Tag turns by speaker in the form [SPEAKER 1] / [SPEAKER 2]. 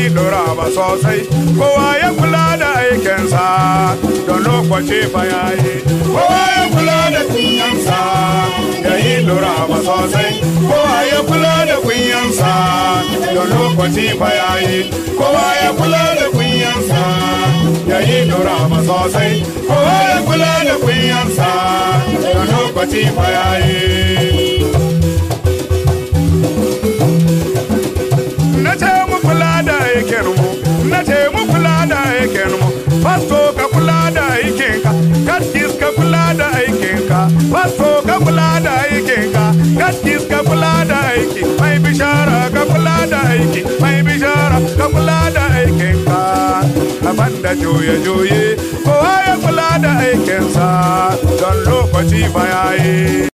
[SPEAKER 1] lura ba sosai kowa ya kula da aikinsa don lokaci fa yayi kowa ya kula da kunyansa ya yi lura ba sosai kowa ya kula da kunyansa don lokaci fa yayi kowa ya kula da kunyansa ya yi lura ba sosai kowa ya kula da kunyansa don lokaci fa yayi na ce mu kula da aikin mu na ce mu kula da aikin mu fasto ka kula da aikin ka kaskis ka kula da aikin ka fasto ka kula da aikin ka kaskis ka kula da aiki mai bishara ka kula da aiki mai bishara ka kula da aikin ka aban da juye juye kowa ya kula da aikinsa don lokaci ba yayi